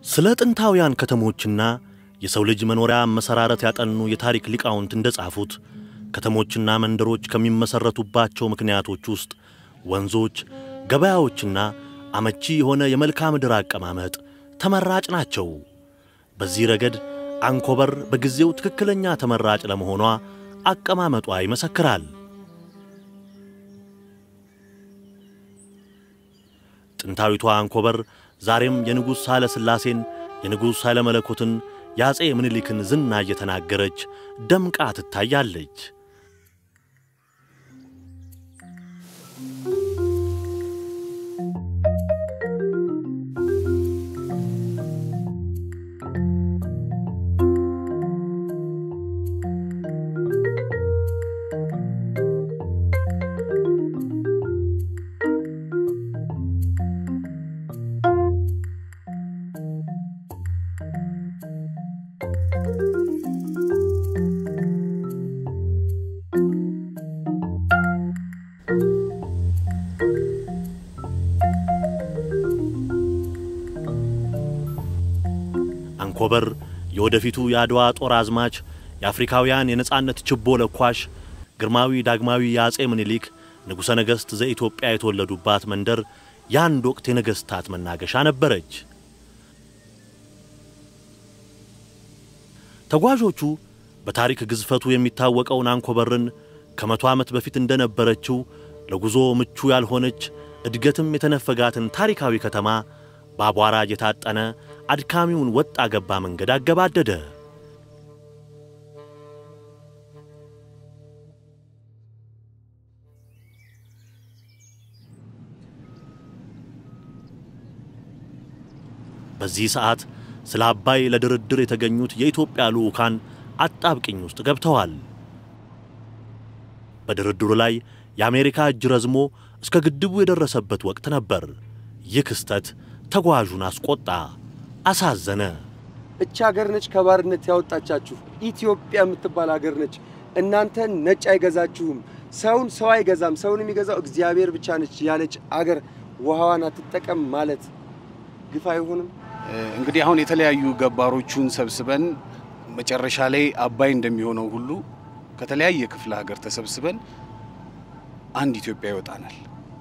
ስለ ጥንታውያን ከተሞችና የሰው ልጅ መኖሪያ መሰራረት ያጠኑ የታሪክ ሊቃውንት እንደጻፉት ከተሞችና መንደሮች ከሚመሰረቱባቸው ምክንያቶች ውስጥ ወንዞች፣ ገበያዎችና አመቺ የሆነ የመልክዓ ምድር አቀማመጥ ተመራጭ ናቸው። በዚህ ረገድ አንኮበር በጊዜው ትክክለኛ ተመራጭ ለመሆኗ አቀማመጧ ይመሰክራል። ጥንታዊቷ አንኮበር ዛሬም የንጉሥ ሳህለ ሥላሴን የንጉሥ ኃይለ መለኮትን የአፄ ምኒልክን ዝና እየተናገረች ደምቃ ትታያለች። አንኮበር የወደፊቱ የአድዋ ጦር አዝማች የአፍሪካውያን የነጻነት ችቦ ለኳሽ ግርማዊ ዳግማዊ የአፄ ምኒልክ ንጉሠ ነገሥት ዘኢትዮጵያ የተወለዱባት መንደር የአንድ ወቅት የነገሥታት መናገሻ ነበረች። ተጓዦቹ በታሪክ ግዝፈቱ የሚታወቀውን አንኮበርን ከመቶ ዓመት በፊት እንደነበረችው ለጉዞ ምቹ ያልሆነች እድገትም የተነፈጋትን ታሪካዊ ከተማ በአቧራ የታጠነ አድካሚውን ወጣ ገባ መንገድ አገባደደ። በዚህ ሰዓት ስለ አባይ ለድርድር የተገኙት የኢትዮጵያ ልዑካን አጣብቅኝ ውስጥ ገብተዋል። በድርድሩ ላይ የአሜሪካ እጅ ረዝሞ እስከ ግድቡ የደረሰበት ወቅት ነበር። ይህ ክስተት ተጓዡን አስቆጣ፣ አሳዘነ። እች ሀገር ነች ከባርነት ያወጣቻችሁ። ኢትዮጵያ የምትባል ሀገር ነች። እናንተን ነጭ አይገዛችሁም። ሰውን ሰው አይገዛም። ሰውን የሚገዛው እግዚአብሔር ብቻ ነች ያለች አገር ውሃዋን አትጠቀም ማለት ግፍ አይሆንም? እንግዲህ አሁን የተለያዩ ገባሮቹን ሰብስበን መጨረሻ ላይ አባይ እንደሚሆነው ሁሉ ከተለያየ ክፍለ ሀገር ተሰብስበን አንድ ኢትዮጵያ ይወጣናል።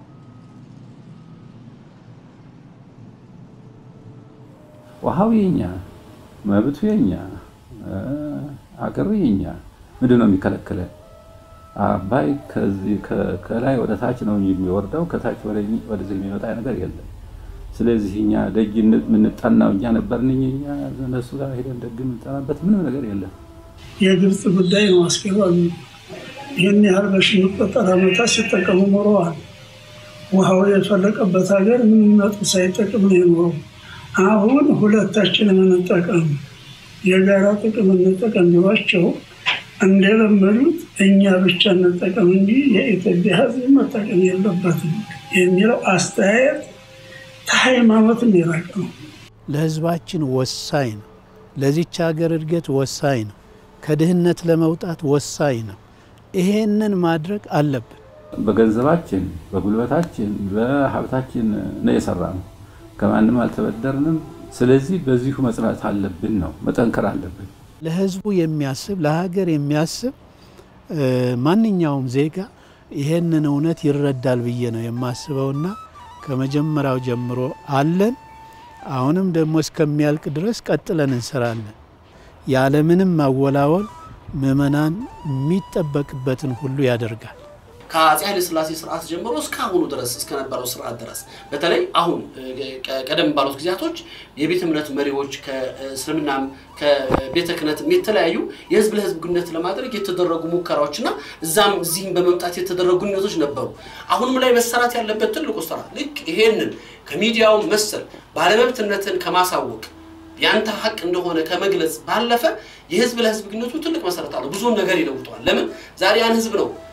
ውሃው የኛ፣ መብቱ የኛ፣ አገሩ የኛ። ምንድን ነው የሚከለክለን? አባይ ከላይ ወደ ታች ነው የሚወርደው፣ ከታች ወደዚህ የሚመጣ ነገር የለም። ስለዚህ እኛ ደጅ የምንጠናው እኛ ነበርን። እኛ እነሱ ጋር ሄደን ደግ የምንጠናበት ምንም ነገር የለም። የግብፅ ጉዳይ ነው አስገራሚ። ይህን ያህል በሺ የሚቆጠር ዓመታት ሲጠቀሙ ኖረዋል። ውሃው የፈለቀበት ሀገር ምንም ነጥብ ሳይጠቅም ነው የኖረው። አሁን ሁለታችን የምንጠቀም የጋራ ጥቅም እንጠቀም ቢሏቸው እንደለመዱት እኛ ብቻ እንጠቀም እንጂ የኢትዮጵያ ሕዝብ መጠቀም የለበትም የሚለው አስተያየት ከሃይማኖትም የራቀ ነው። ለህዝባችን ወሳኝ ነው። ለዚች ሀገር እድገት ወሳኝ ነው። ከድህነት ለመውጣት ወሳኝ ነው። ይሄንን ማድረግ አለብን። በገንዘባችን፣ በጉልበታችን፣ በሀብታችን ነው የሰራ ነው። ከማንም አልተበደርንም። ስለዚህ በዚሁ መጽናት አለብን ነው መጠንከር አለብን። ለህዝቡ የሚያስብ ለሀገር የሚያስብ ማንኛውም ዜጋ ይሄንን እውነት ይረዳል ብዬ ነው የማስበውና ከመጀመሪያው ጀምሮ አለን። አሁንም ደግሞ እስከሚያልቅ ድረስ ቀጥለን እንሰራለን። ያለምንም ማወላወል ምዕመናን የሚጠበቅበትን ሁሉ ያደርጋል። ከአፄ ኃይለ ሥላሴ ስርዓት ጀምሮ እስከ አሁኑ ድረስ እስከነበረው ስርዓት ድረስ በተለይ አሁን ቀደም ባሉት ጊዜያቶች የቤተ እምነት መሪዎች ከእስልምናም ከቤተ ክህነትም የተለያዩ የህዝብ ለህዝብ ግንኙነት ለማድረግ የተደረጉ ሙከራዎችና እዛም እዚህም በመምጣት የተደረጉ ግንኙነቶች ነበሩ። አሁንም ላይ መሰራት ያለበት ትልቁ ስራ ልክ ይሄንን ከሚዲያው መሰል ባለመብትነትን ከማሳወቅ ያንተ ሀቅ እንደሆነ ከመግለጽ ባለፈ የህዝብ ለህዝብ ግንኙነቱ ትልቅ መሰረት አለው። ብዙውን ነገር ይለውጠዋል። ለምን ዛሬ ያን ህዝብ ነው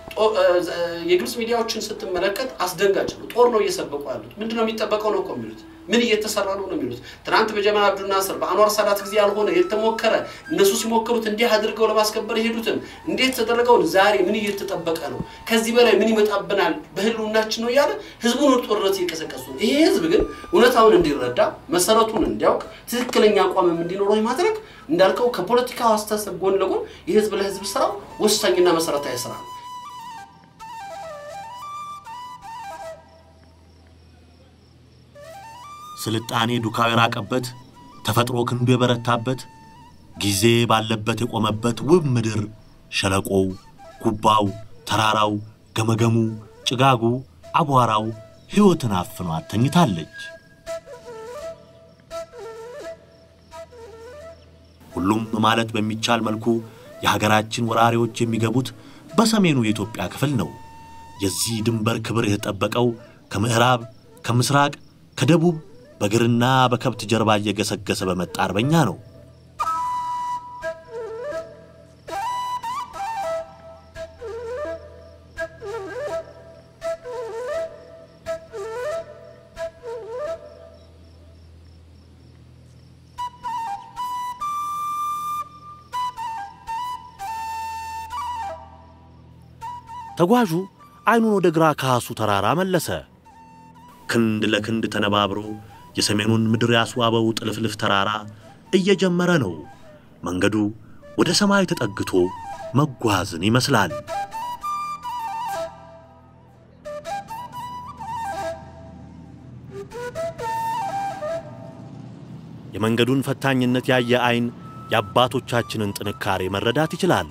ጦ- እ፣ እ፣ የግብፅ ሚዲያዎችን ስትመለከት አስደንጋጭ ነው። ጦር ነው እየሰበቁ ያሉት። ምንድነው የሚጠበቀው ነው እኮ የሚሉት። ምን እየተሰራ ነው ነው የሚሉት። ትናንት በጀማል አብዱልናስር በአንዋር ሳዳት ጊዜ ያልሆነ የተሞከረ እነሱ ሲሞክሩት እንዲህ አድርገው ለማስከበር የሄዱትን እንዴት ተደረገውን ዛሬ ምን እየተጠበቀ ነው? ከዚህ በላይ ምን ይመጣብናል? በህልውናችን ነው እያለ ህዝቡን ወደ ጦርነት እየቀሰቀሱ ነው። ይሄ ህዝብ ግን እውነታውን እንዲረዳ መሰረቱን እንዲያውቅ ትክክለኛ አቋምም እንዲኖረው ማድረግ እንዳልከው ከፖለቲካው አስተሳሰብ ጎን ለጎን የህዝብ ለህዝብ ስራው ወሳኝና መሰረታዊ ስራ ነው። ስልጣኔ ዱካው የራቀበት ተፈጥሮ ክንዱ የበረታበት ጊዜ ባለበት የቆመበት ውብ ምድር ሸለቆው፣ ጉባው፣ ተራራው፣ ገመገሙ፣ ጭጋጉ፣ አቧራው ሕይወትን አፍኗት ተኝታለች። ሁሉም ማለት በሚቻል መልኩ የሀገራችን ወራሪዎች የሚገቡት በሰሜኑ የኢትዮጵያ ክፍል ነው። የዚህ ድንበር ክብር የተጠበቀው ከምዕራብ፣ ከምስራቅ፣ ከደቡብ በእግርና በከብት ጀርባ እየገሰገሰ በመጣ አርበኛ ነው። ተጓዡ ዓይኑን ወደ ግራ ካሱ ተራራ መለሰ። ክንድ ለክንድ ተነባብሮ የሰሜኑን ምድር ያስዋበው ጥልፍልፍ ተራራ እየጀመረ ነው። መንገዱ ወደ ሰማይ ተጠግቶ መጓዝን ይመስላል። የመንገዱን ፈታኝነት ያየ ዓይን የአባቶቻችንን ጥንካሬ መረዳት ይችላል።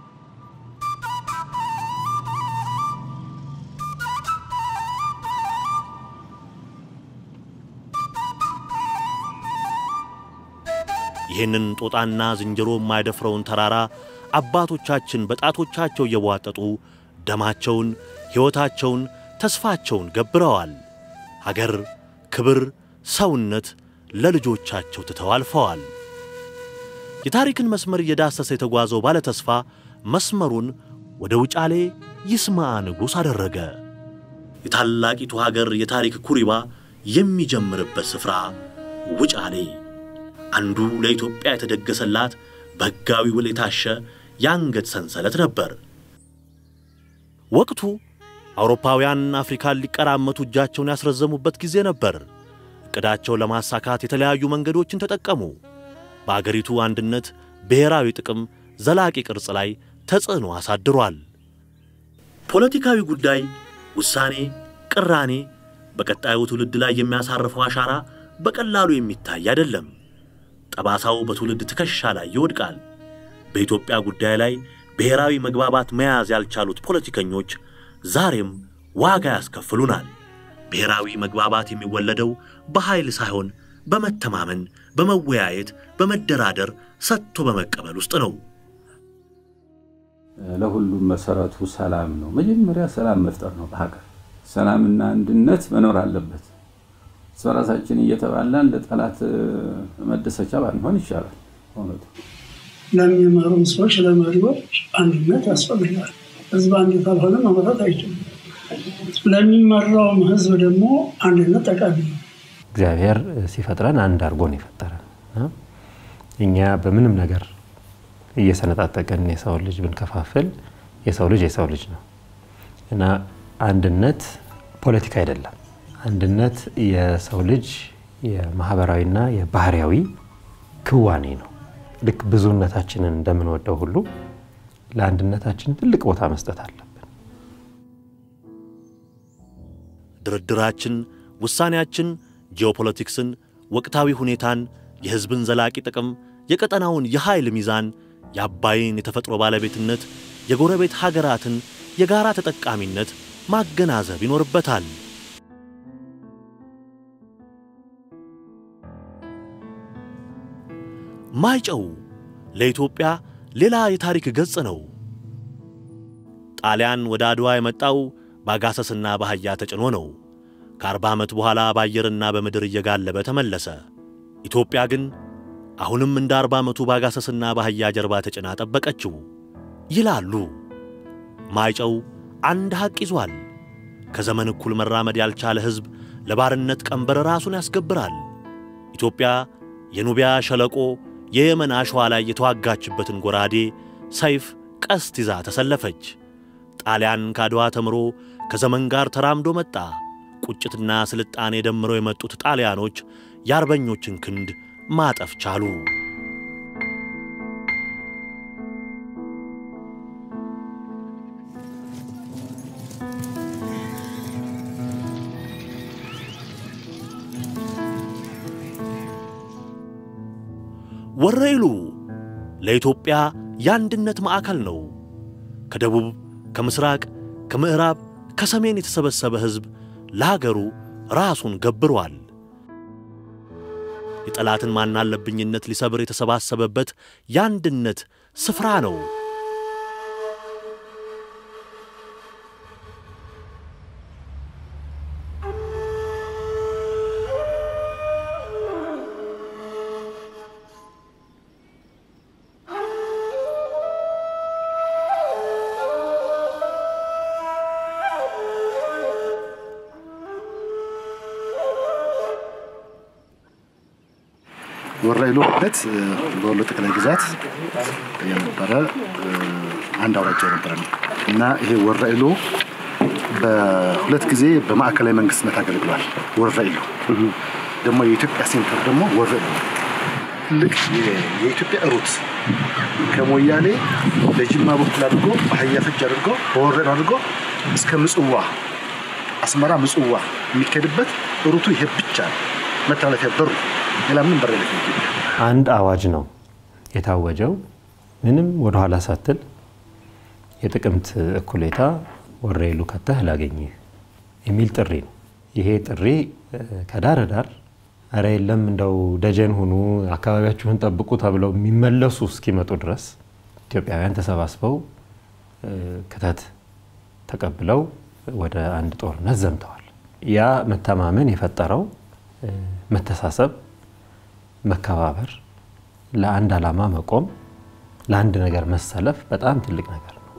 ይህንን ጦጣና ዝንጀሮ የማይደፍረውን ተራራ አባቶቻችን በጣቶቻቸው እየቧጠጡ ደማቸውን፣ ሕይወታቸውን፣ ተስፋቸውን ገብረዋል። ሀገር፣ ክብር፣ ሰውነት ለልጆቻቸው ትተው አልፈዋል። የታሪክን መስመር እየዳሰሰ የተጓዘው ባለ ተስፋ መስመሩን ወደ ውጫሌ ይስማ ንጉሥ አደረገ። የታላቂቱ ሀገር የታሪክ ኩሪባ የሚጀምርበት ስፍራ ውጫሌ አንዱ ለኢትዮጵያ የተደገሰላት በሕጋዊ ውል የታሸ የአንገት ሰንሰለት ነበር። ወቅቱ አውሮፓውያን አፍሪካን ሊቀራመቱ እጃቸውን ያስረዘሙበት ጊዜ ነበር። ዕቅዳቸውን ለማሳካት የተለያዩ መንገዶችን ተጠቀሙ። በአገሪቱ አንድነት፣ ብሔራዊ ጥቅም፣ ዘላቂ ቅርጽ ላይ ተጽዕኖ አሳድሯል። ፖለቲካዊ ጉዳይ፣ ውሳኔ፣ ቅራኔ በቀጣዩ ትውልድ ላይ የሚያሳርፈው አሻራ በቀላሉ የሚታይ አይደለም። ጠባሳው በትውልድ ትከሻ ላይ ይወድቃል። በኢትዮጵያ ጉዳይ ላይ ብሔራዊ መግባባት መያዝ ያልቻሉት ፖለቲከኞች ዛሬም ዋጋ ያስከፍሉናል። ብሔራዊ መግባባት የሚወለደው በኃይል ሳይሆን በመተማመን፣ በመወያየት፣ በመደራደር፣ ሰጥቶ በመቀበል ውስጥ ነው። ለሁሉም መሰረቱ ሰላም ነው። መጀመሪያ ሰላም መፍጠር ነው። በሀገር ሰላምና አንድነት መኖር አለበት። እርስ በራሳችን እየተባላን ለጠላት መደሰቻ ባንሆን ይሻላል። እውነቱ ለሚመሩ ሰዎች፣ ለመሪዎች አንድነት ያስፈልጋል። ህዝብ አንድ ካልሆነ መምራት አይችልም። ለሚመራውም ህዝብ ደግሞ አንድነት ጠቃሚ ነው። እግዚአብሔር ሲፈጥረን አንድ አድርጎ ነው የፈጠረን እና እኛ በምንም ነገር እየሰነጣጠቀን የሰው ልጅ ብንከፋፍል የሰው ልጅ የሰው ልጅ ነው እና አንድነት ፖለቲካ አይደለም። አንድነት የሰው ልጅ የማህበራዊና የባህሪያዊ ክዋኔ ነው። ልክ ብዙነታችንን እንደምንወደው ሁሉ ለአንድነታችን ትልቅ ቦታ መስጠት አለብን። ድርድራችን፣ ውሳኔያችን ጂኦፖለቲክስን፣ ወቅታዊ ሁኔታን፣ የሕዝብን ዘላቂ ጥቅም፣ የቀጠናውን የኃይል ሚዛን፣ የአባይን የተፈጥሮ ባለቤትነት፣ የጎረቤት ሀገራትን የጋራ ተጠቃሚነት ማገናዘብ ይኖርበታል። ማይጨው ለኢትዮጵያ ሌላ የታሪክ ገጽ ነው። ጣሊያን ወደ አድዋ የመጣው በአጋሰስና በአህያ ተጭኖ ነው። ከአርባ ዓመት በኋላ በአየርና በምድር እየጋለበ ተመለሰ። ኢትዮጵያ ግን አሁንም እንደ አርባ ዓመቱ በአጋሰስና በአህያ ጀርባ ተጭና ጠበቀችው ይላሉ። ማይጨው አንድ ሐቅ ይዟል። ከዘመን እኩል መራመድ ያልቻለ ሕዝብ ለባርነት ቀንበር ራሱን ያስገብራል። ኢትዮጵያ የኑቢያ ሸለቆ የየመን አሸዋ ላይ የተዋጋችበትን ጎራዴ፣ ሰይፍ፣ ቀስት ይዛ ተሰለፈች። ጣሊያን ካድዋ ተምሮ ከዘመን ጋር ተራምዶ መጣ። ቁጭትና ስልጣኔ ደምረው የመጡት ጣሊያኖች የአርበኞችን ክንድ ማጠፍ ቻሉ። ወረኢሉ ለኢትዮጵያ የአንድነት ማዕከል ነው። ከደቡብ፣ ከምስራቅ፣ ከምዕራብ፣ ከሰሜን የተሰበሰበ ሕዝብ ለሀገሩ ራሱን ገብሯል። የጠላትን ማናለብኝነት ሊሰብር የተሰባሰበበት የአንድነት ስፍራ ነው። ወረኢሉ ማለት በወሎ ጠቅላይ ግዛት የነበረ አንድ አውራጃ የነበረ ነው እና ይሄ ወረኢሉ በሁለት ጊዜ በማዕከላዊ መንግስትነት አገልግሏል። ወረኢሉ ደግሞ የኢትዮጵያ ሴንተር ደግሞ ወረኢሉ ትልቅ የኢትዮጵያ ሩት ከሞያሌ በጅማ በኩል አድርጎ በአህያ ፈጅ አድርጎ በወረኢሉ አድርጎ እስከ ምጽዋ አስመራ ምጽዋ የሚካሄድበት ሩቱ ይሄ ብቻ ነው። መተላለፊያ በሩ ሌላ ምንም በር የለም። ኢትዮጵያ አንድ አዋጅ ነው የታወጀው። ምንም ወደኋላ ሳትል የጥቅምት እኩሌታ ወረኢሉ ከተህ ላገኝህ የሚል ጥሪ ነው። ይሄ ጥሪ ከዳር ዳር አረ የለም እንደው ደጀን ሁኑ፣ አካባቢያችሁን ጠብቁ ተብለው የሚመለሱ እስኪመጡ ድረስ ኢትዮጵያውያን ተሰባስበው ክተት ተቀብለው ወደ አንድ ጦርነት ዘምተዋል። ያ መተማመን የፈጠረው መተሳሰብ፣ መከባበር፣ ለአንድ ዓላማ መቆም፣ ለአንድ ነገር መሰለፍ በጣም ትልቅ ነገር ነው።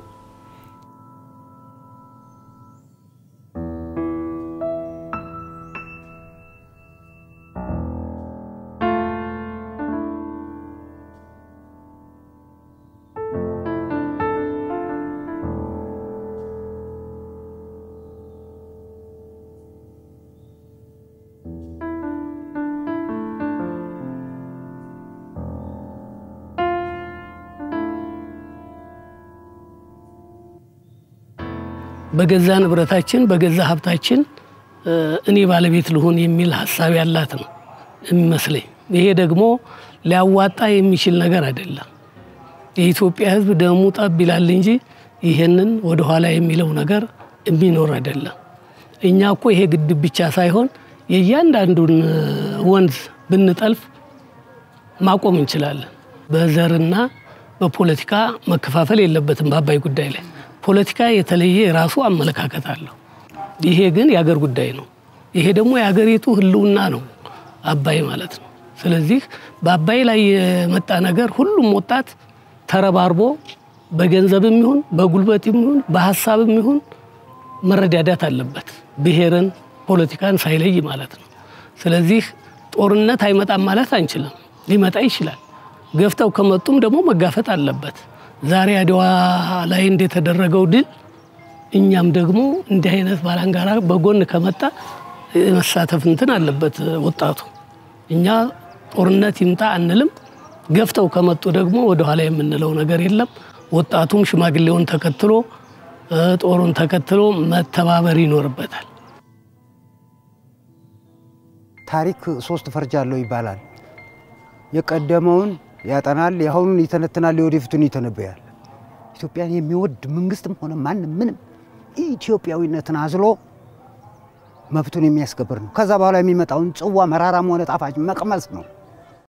በገዛ ንብረታችን በገዛ ሀብታችን እኔ ባለቤት ልሆን የሚል ሀሳብ ያላት ነው የሚመስለኝ። ይሄ ደግሞ ሊያዋጣ የሚችል ነገር አይደለም። የኢትዮጵያ ሕዝብ ደሙ ጠብ ይላል እንጂ ይሄንን ወደኋላ የሚለው ነገር የሚኖር አይደለም። እኛ እኮ ይሄ ግድብ ብቻ ሳይሆን የእያንዳንዱን ወንዝ ብንጠልፍ ማቆም እንችላለን። በዘርና በፖለቲካ መከፋፈል የለበትም። በአባይ ጉዳይ ላይ ፖለቲካ የተለየ የራሱ አመለካከት አለው። ይሄ ግን የአገር ጉዳይ ነው። ይሄ ደግሞ የሀገሪቱ ህልውና ነው አባይ ማለት ነው። ስለዚህ በአባይ ላይ የመጣ ነገር ሁሉም ወጣት ተረባርቦ በገንዘብም ይሁን በጉልበትም ይሁን በሀሳብም ይሁን መረዳዳት አለበት። ብሔርን፣ ፖለቲካን ሳይለይ ማለት ነው። ስለዚህ ጦርነት አይመጣም ማለት አንችልም። ሊመጣ ይችላል። ገፍተው ከመጡም ደግሞ መጋፈጥ አለበት። ዛሬ አድዋ ላይ እንደተደረገው ድል እኛም ደግሞ እንዲህ አይነት ባላንጋራ በጎን ከመጣ የመሳተፍ እንትን አለበት ወጣቱ። እኛ ጦርነት ይምጣ አንልም። ገፍተው ከመጡ ደግሞ ወደኋላ የምንለው ነገር የለም። ወጣቱም ሽማግሌውን ተከትሎ ጦሩን ተከትሎ መተባበር ይኖርበታል። ታሪክ ሶስት ፈርጅ አለው ይባላል። የቀደመውን ያጠናል፣ የአሁኑን ይተነትናል፣ የወደፊቱን ይተነበያል። ኢትዮጵያን የሚወድ መንግስትም ሆነ ማንም ምንም ኢትዮጵያዊነትን አዝሎ መብቱን የሚያስከብር ነው። ከዛ በኋላ የሚመጣውን ጽዋ መራራም ሆነ ጣፋጭ መቅመስ ነው።